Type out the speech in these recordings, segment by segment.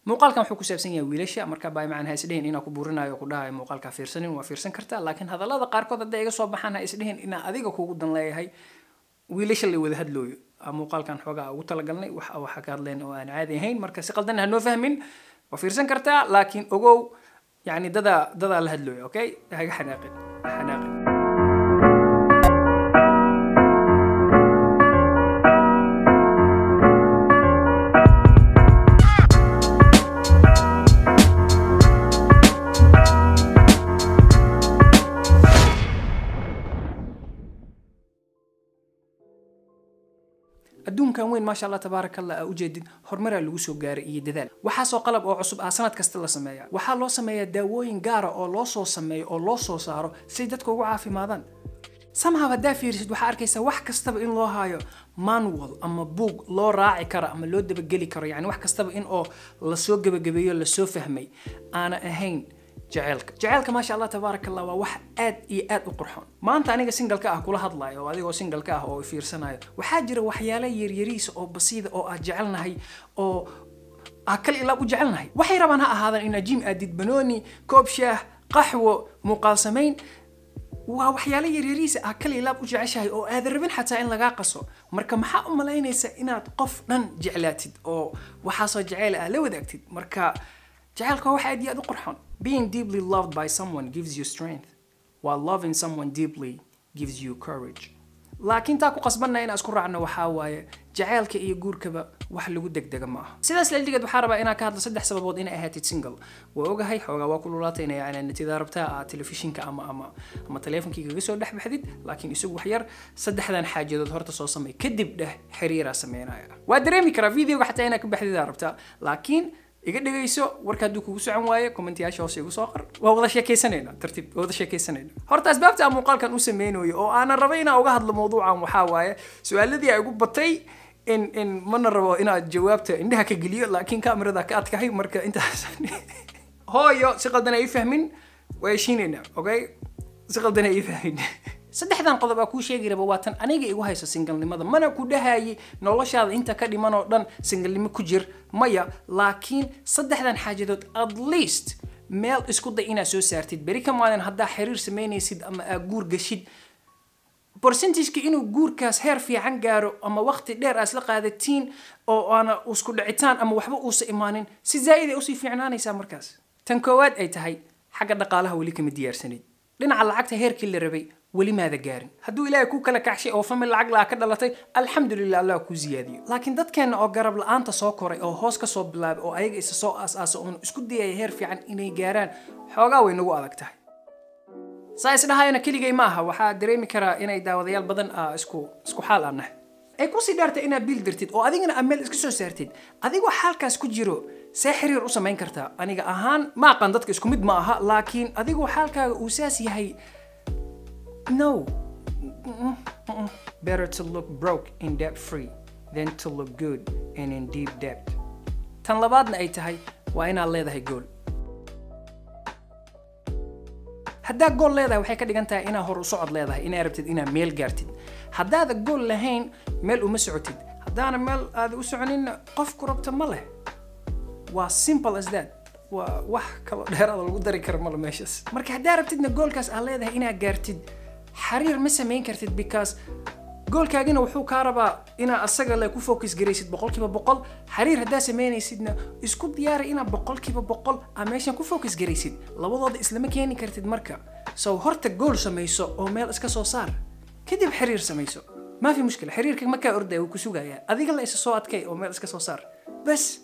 muuqaalkan wuxuu ku saabsan yahay wiilasha marka baa macaan ha isdhihin inaa ku buurinayo ku dhahayo muuqaalka fiirsanin waa fiirsan kartaa laakiin hadallada qaarkood hadday iga soo baxaan ha isdhihin inaa adiga kugu dan leeyahay wiilasha la wada hadlooyo muuqaalkan xoogaa ugu talagalnay wax waxa ka hadleen oo aan caadi ahayn marka si qaldan ha noo fahmin waa fiirsan kartaa laakiin ogow yani dadaa dadaa la hadlooyo okay haga xanaaqin xanaaqin adduunkan weyn maasha allah tabaaraka allah aa ujeedid horumaraa lagu soo gaaray iyo dadaal waxaasoo qalab oo cusub ah sanad kasta la sameeya waxaa loo sameeyaa daawooyin gaara oo loo soo sameeyo oo loo soo saaro si dadka ugu caafimaadaan somehow haddaa fiirisid waxaa arkaysaa wax kastaba in loo haayo manual ama buug loo raaci karo ama loo dabageli karo yani wax kastaba in oo lasoo gebagabeeyo lasoo fahmay aana ahayn jaceylka jaceylka maasha allah tabaaraka allah waa wax aad iyo aad u qurxoon maanta aniga singalka ah kula hadlayo oo adigoo singalka ah oo fiirsanayo waxaa jira waxyaala yaryariisa oo basiida oo aad jecelnahay oo aa kal ilaab u jecelnahay waxay rabaan ha ahaadaan inaad jim aadid banooni koob shaah qaxwo muuqaal samayn waa waxyaalo yaryariisa aa kal ilaab u jeceshahay oo aad rabin xataa in lagaa qaso marka maxaa u malaynaysa inaad qof dhan jeclaatid oo waxaasoo jeceyl ah la wadaagtid marka jaceylka waa wax aad iyo aad u qurxoon being deeply loved by someone gives you strength while loving someone deeply gives you courage laakiin taa ku qasbanna inaan isku raacno waxaa waaye jaceylka iyo guurkaba wax lagu degdega ma aha sidaas laldhigeed waxaa rabaa inaan ka hadlo saddex sababood inay ahaatid single waa ogahay xoogaa waa ku lulaataynaya inaa natidaa rabtaa aa telefishinka ama ama ama taleefonkii kaga soo dhex baxdid laakiin isagu wax yar saddexdan xaajadood horta soo samay kadib dheh xiriiraa sameynaya waa dareemi karaa videoga xataa inaa ka baxdidaa rabtaa laakiin iga dhegayso warka hadduu kugu socon waayo commentayaasha hoose igu soo qor waa wada sheekaysanayna tartiib waa wada sheekaysanayna horta asbaabta aan muuqaalkan u sameynayo oo aanan rabay inaan uga hadlo mawduucan waxaa waaye su-aaladii ay igu batay in in mana rabo inaad jawaabta indhaha ka geliyo laakiin kamerada ka adkahay marka intaas hooyo si qaldan ay fahmin waa heshiinayna okay si qaldan ay fahmin saddexdan qodob aa kuu sheegi raba waa tan aniga igu hayso singalnimada mana ku dhahayi noloshaada inta ka dhiman oo dhan singalnimo ku jir maya laakiin saddexdan xaajadood at least meel isku day inaad soo saartid beri ka maalin haddaa xiriir samaynaysid ama aa guur gashid percentageka inuu guurkaas heer fiican gaaro ama waqti dheer aad isla qaadatiin oo aana isku dhicitaan ama waxba uusa imaanin si zaa'id ay usii fiicnaanaysaa markaas tan koowaad ay tahay xagga dhaqaalaha weli kama diyaarsanid dhinaca lacagta heerkii la rabay weli maada gaarin hadduu ilaahay kuu kala kacshay oo famil lacag laa ka dhalatay alxamdulilah allah kuu ziyaadiyo laakiin dadkeenna oo garab la-aanta soo koray oo hoos ka soo bilaabay oo ayaga isa soo aas-aasa oon isku dayaya heer fiican inay gaaraan xoogaa way nagu adag tahay saa isdhahayana keligay ma aha waxaa dareemi karaa inay daawadayaal badan ah isku isku xaal aan nahay ay kusii dhaartay inaad biil dirtid oo adigana aad meel iska soo saartid adigoo xaalkaas ku jiro see xiriir u samayn kartaa aniga ahaan ma aqaan dadka isku mid ma aha laakiin adigoo xaalkaaga uu saas yahay no better to look broke in debt free than to look good and in deep debt tan labaadna ay tahay waa inaad leedahay gool haddaa gool leedahay waxay ka dhigan tahay inaad hor u socod leedahay inaad rabtid inaad meel gaartid haddaada gool lahayn meel uma socotid haddaana meel aada u soconinna qofku rabta ma leh waa simple as that waa wax kaloo dheeraada lagu dari kara male meeshaas marka haddaa rabtidna goolkaas aad leedahay inaad gaartid xiriir ma samayn kartid because goolkaagina wuxuu kaa rabaa inaad asaga le ku focus garaysid boqolkiiba boqol xiriir haddaa samaynaysidna isku diyaari inaad boqolkiiba boqol aa meeshan ku focus garaysid labadooda islama keeni kartid marka so horta gool samayso oo meel iska soo saar kadib xiriir samayso ما في مشكلة حريرك ما كان أرده وكسوغا يا أذيك الله إيش صوت كي أو مال إسكا صار بس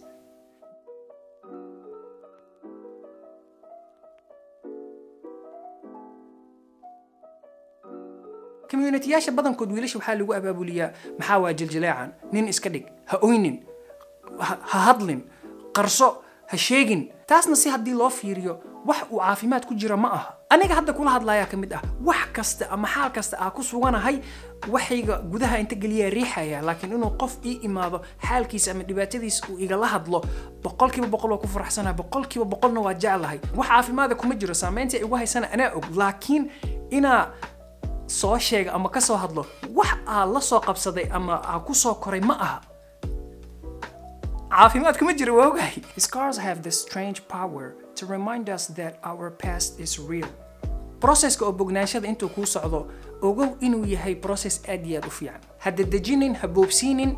كميونيتياشا badankood wiilasha waxaa lagu abaabuliyaa maxaa waa jiljilaacan nin iska dhig ha oynin ha hadlin qarso ha sheegin taasna si haddii loo fiiriyo wax uu caafimaad ku jira ma aha aniga hadda kula hadlayaa ka mid ah wax kasta ama xaal kasta aa ku suganahay waxayga gudaha inta geliyaa riixaya laakiin inuu qof ii imaado xaalkiisa ama dhibaatadiisa uu igala hadlo boqolkiiba boqol waa ku faraxsanahay boqolkiiba boqolna waa jeclahay wax caafimaada kuma jiro saamaynta igu haysana anaa og laakiin inaa soo sheega ama ka soo hadlo wax aa la soo qabsaday ama aa ku soo koray ma aha caafimaad kuma jiro waa ogahay scars have the strange power to remind us that our past is real processka oo bognaanshada intuu kuu socdo ogow inuu yahay process aad iyo aad u fiican ha dedejinin ha boobsiinin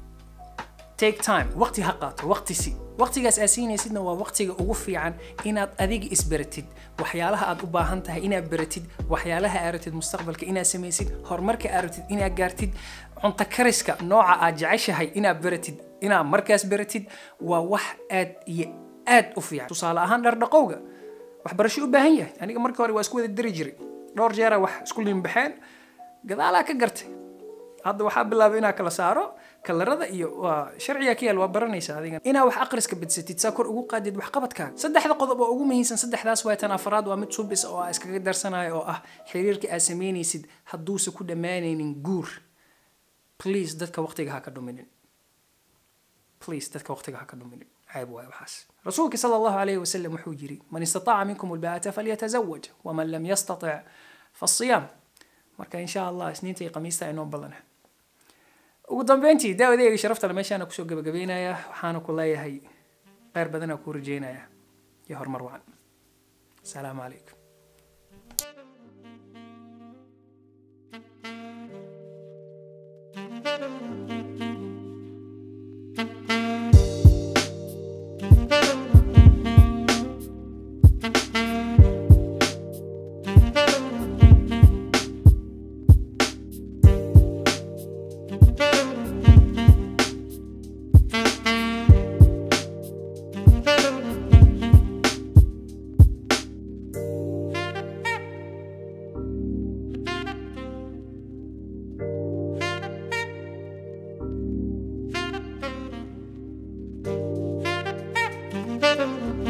take time waqti ha qaato waqti si waqtigaas aad siinaysidna waa waqtiga ugu fiican inaad adiga isbaratid waxyaalaha aad u baahan tahay inaad baratid waxyaalaha aad rabtid mustaqbalka inaad samaysid horumarka aad rabtid inaad gaartid cunto kariska nooca aad jeceshahay inaad baratid inaad markaas baratid waa wax aad iyo aad u fiican tusaale ahaan dhardhaqowga waxbarasho u baahan yahay aniga markii hore waa isku wada dari jiray dhowr jeera wax isku limbaxeen gadaalaa ka gartay hadda waxaa bilaabay inaa kala saaro kalarada iyo waa sharciga ka yaal waa baranaysa adiga inaa wax aqriska badsatid saa kor ugu qaadid waxqabadkaaga saddexda qodob oo ugu muhiimsan saddexdaas waa tan afraad waa mid subis oo aa iskaga darsanayo oo ah xiriirka aad samaynaysid hadduusa ku dhammaanaynin guur please dadka waqtiga ha ka dhuminin please dadka waqtiga ha ka dhuminin عيب واي وحاس رسولك صلى الله عليه وسلم وحوجري من استطاع منكم الباءة فليتزوج ومن لم يستطع فالصيام marka insha allah isniinta iyo khamiista inoo badana ugu dambeyntii daawadeyga sharaftale meeshaana kusoo gabagabeynaya waxaana ku leeyahay kheyr badanaa kuu rajeynaya iyo horumar wacan asalaamu calaykum thank you